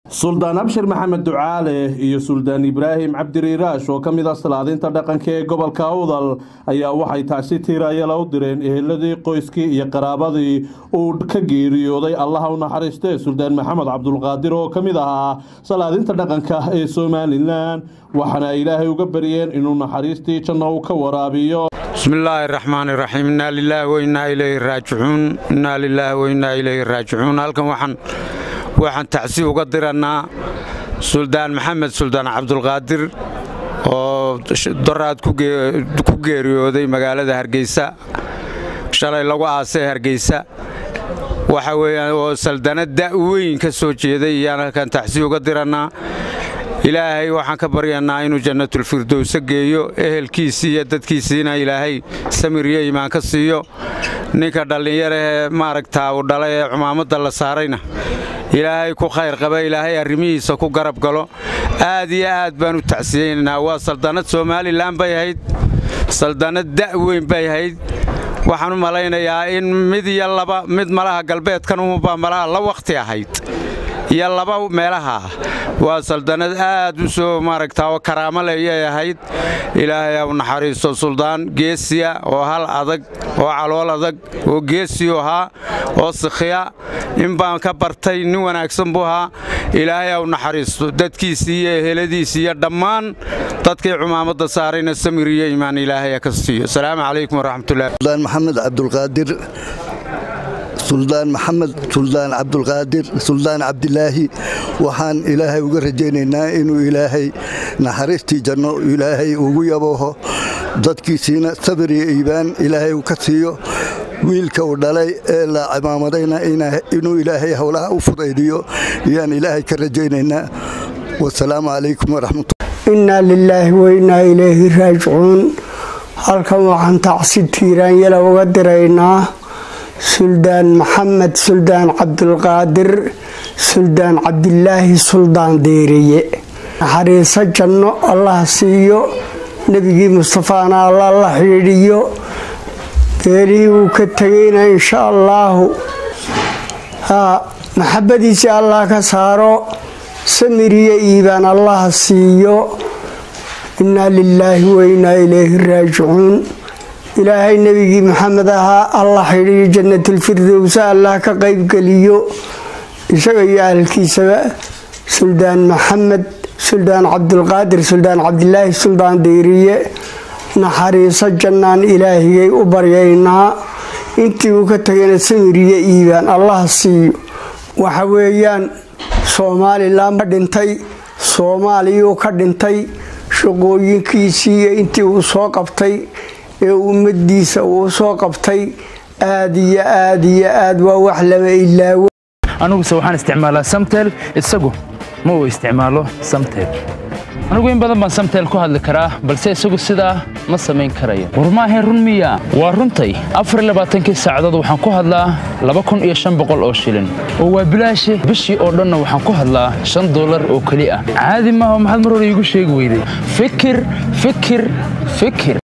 suldaan abshir maxamed ducaale iyo suldaan ibraahim cabdiriiraash oo ka mid ah salaadinta dhaqanka ee gobolka awdal ayaa waxay taasi tiiraayala u direen eheladii qoyskii iyo qaraabadii uu ka geeriyooday allaha u naxariistee suldaan maxamed cabdulqaadir oo ka mid ahaa salaadinta dhaqanka ee somalilan waxaana ilaahay uga baryeen inuu naxariistii janno uu ka waraabiyo bismillaahi raxmaan iraxiim innaa lilaahi wainaa ilayhi raajicuun innaa lilaahi wainaa ilayhi raajicuun halkan waxaan waxaan tacsi uga dirannaa suldaan maxamed suldaan cabdulqaadir oo doraad ku geeriyooday magaalada hargeysa shalay lagu aasay hargeysa waxa weeyaan oo saldanad da'weyn ka soo jeeday iyaan halkan tacsi uga dirannaa ilaahay waxaan ka baryannaa inuu jannatulfirdowsa geeyo ehelkiisii iyo dadkiisiina ilaahay samir iyo iimaan ka siiyo ninka dhallinyarahee maaragtaa uu dhalay ee cumaamadda la saarayna ilaahay ku khayr qaba ilaahay arrimihiisa ku garab galo aad iyo aad baan u tacsiyeynaynaa waa saldannad somalilan bay ahayd saldannad da'weyn bay ahayd waxaan u malaynayaa in mid iyo laba mid malaha galbeedkan uhubaa malaha la wakhti ahayd iyo laba meelaha ah waa saldannad aad u soo maaragtaa oo karaamo leeyay ahayd ilaahay au naxariisto suldaan geesiya oo hal adag oo calool adag oo geesiyu ahaa oo sikhiya in baan ka bartay nin wanaagsan buu ahaa ilaahay au naxariisto dadkiisii iyo eheladiisii iyo dhammaan dadkii cumaamadda saarayna samir iyo iimaan ilaahay ka siiyo asalaamu calaykum waraxmatullahi suldaan maxamed cabdulqaadir suldaan maxamed suldaan cabdulqaadir suldaan cabdilaahi waxaan ilaahay uga rajaynaynaa inuu ilaahay naxariistii janno ilaahay ugu yabooho dadkiisiina sabir iyo iibaan ilaahay ka siiyo wiilka uu dhalay ee la cimaamadayna inuu ilaahay howlaha u fudaydiyo ayaan ilaahay ka rajaynaynaa wasalaamu calaykum waraxmatulla innaa lilaahi wainaa ilayhi raajicuun halkan waxaan tacsi tiiraanyala uga diraynaa suldaan maxamed suldaan cabdulqaadir suldaan cabdilaahi suldaan deereye naxariiso janno allah siiyo nebigii mustafaana alla la xidhiidhiyo geelihii uu ka tegayna insha allaahu maxabadiisii allah ka saaro samiriyo iibaan allah siiyo innaa lilaahi wainaa ilayhi raajicuun ilaahay nebigii maxamed ahaa allah xidhiiyo jannatilfirdowsa allah ka qaybgeliyo isaga iyo ahalkiisaba suldaan maxamed suldaan cabdulqaadir suldaan cabdilaahi suldaan deyriye naxariiso jannaan ilaahigay u baryaynaa intii uu ka tagayna samiriyo iibaan allah siiyo waxa weeyaan somalilan ka dhintay soomaaliyuu ka dhintay shaqooyinkiisii iyo intii uu soo qabtay ee ummadiisa uu soo qabtay aad iyo aad iyo aad waa wax lama ilaawo aniguse waxaan isticmaalaa samtel isagu ma uu isticmaalo samtel anigu in badan baan samtel ku hadli karaa balse isagu sidaa ma samayn karayo war maahayn run miya waa runtay afarlabaaatankii saacadood waxaan ku hadlaa laba kun iyo shan boqol oo shilin oo waa bilaashe bishii oo dhanna waxaan ku hadlaa shan dollar oo keli ah caadi maaha maxaad mar hore iigu sheegi weyday fikir fikir fikir